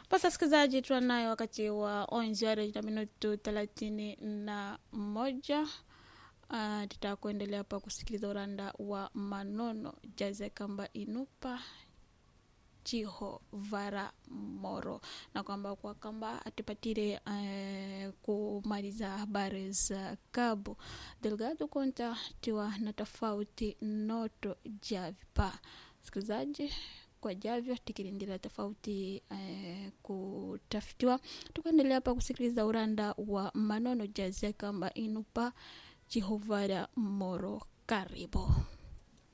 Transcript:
Basi wasikilizaji, tuanayo wakati wa onzi ware na minutu thelathini na moja. Uh, tutakuendelea hapa kusikiliza uranda wa manono jaze kamba inupa chiho vara moro na kwamba kwa kamba atipatire uh, kumaliza habari za kabu delgado konta tiwa na tofauti noto javipa sikilizaji kwa javyo tikilindira tofauti eh, kutafitiwa tukaendelea hapa kusikiliza uranda wa manono jaze kamba inupa chihovara moro karibu